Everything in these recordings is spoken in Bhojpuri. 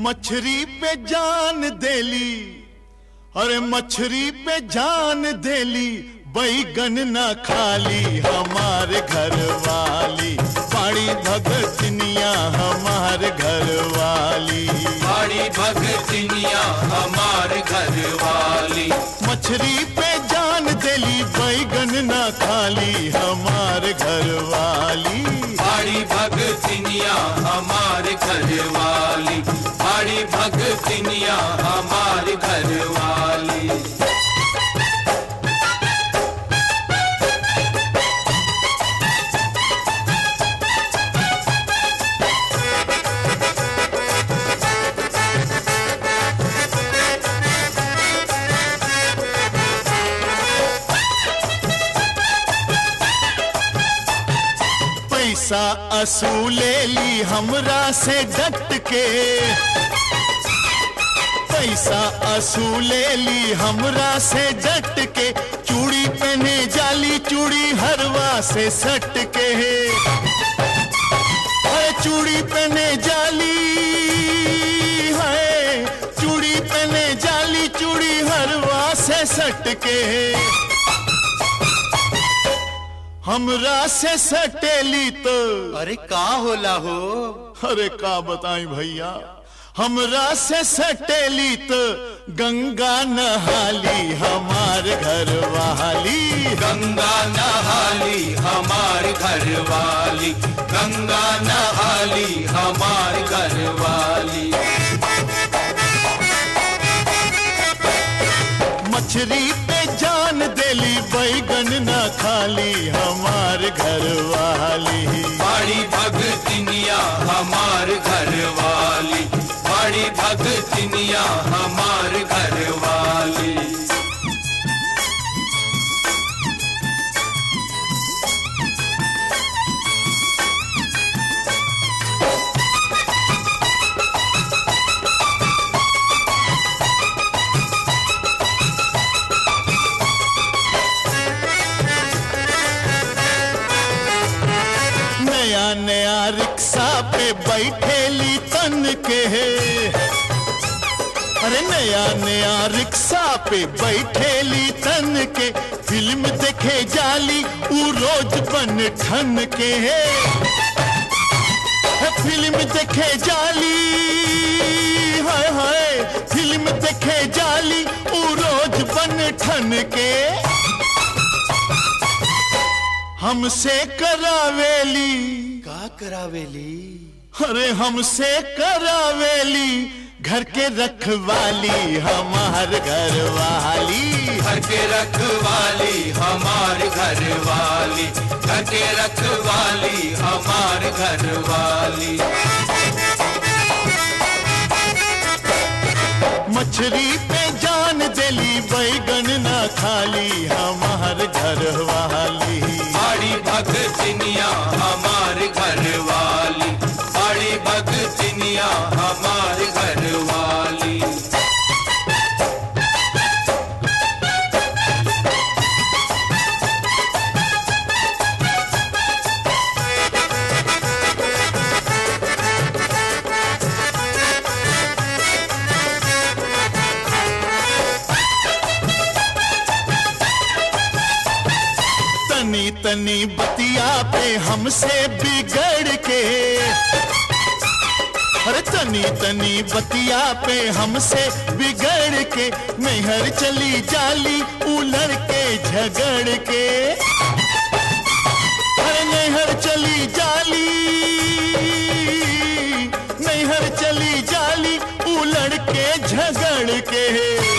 मछरी पे जान देली अरे मछरी पे जान देली बैगन न खाली हमार घर वाली पाड़ी भगतनिया हमार घर वाली बड़ी भगतनिया हमार घर वाली मछरी पे जान देली बैगन न खाली हमार घर वाली बड़ी भगतनिया हमार घर वाली बड़ी भगतनिया हमार घर वाली पैसा असूले ली हमरा से डट के पैसा असूले ली हमरा से डट के चूड़ी पहने जाली चूड़ी हरवा से सट के है चूड़ी पहने जाली है चूड़ी पहने जाली चूड़ी हरवा से सट के हमरा से सटेली तो अरे का होला हो अरे का बताई भैया हमरा से सटेली तो गंगा नहाली हमार घर वाली गंगा नहाली हमार घर वाली गंगा नहाली हमार घर वाली मछली पे जान देली बैगन न खाली हमार घर वाली बड़ी भगतनिया हमार घर वाली बड़ी भगतनिया हमार घर वाली नया नया रिक्शा पे बैठेली तन के अरे नया नया रिक्शा पे बैठेली तन के फिल्म देखे जाली ऊ रोज बन ठन के है फिल्म देखे जाली हाय हाय फिल्म देखे जाली ऊ रोज बन ठन के हमसे करावेली का करावेली अरे हमसे करावेली घर के रखवाली हमार घर वाली घर के रखवाली हमार घर वाली घर के रखवाली हमार घर वाली मछली पे जान देली बैगन न खाली हमार घर वाली बड़ी भगतनिया हमार घर वाली बड़ी भगतनिया हमार घर वाली तनी तनी बतिया पे हमसे बिगड़ के अरे तनी तनी बतिया पे हमसे बिगड़ के नैहर चली जाली उलड़ के झगड़ के अरे नैहर चली जाली नैहर चली जाली उलड़ के झगड़ के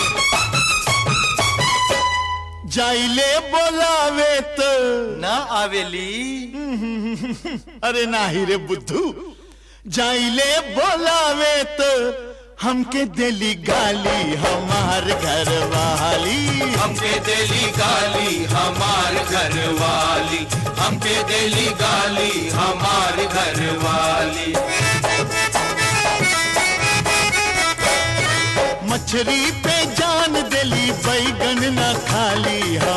जाइले बोलावे तो ना आवेली अरे नाही रे बुद्धू जाइले बोलावे तो हमके दिली गाली हमार घर वाली हमके दिली गाली हमार घर वाली हमके दिली गाली हमार घर वाली मछली पे जान दिली बैगन न खाली हम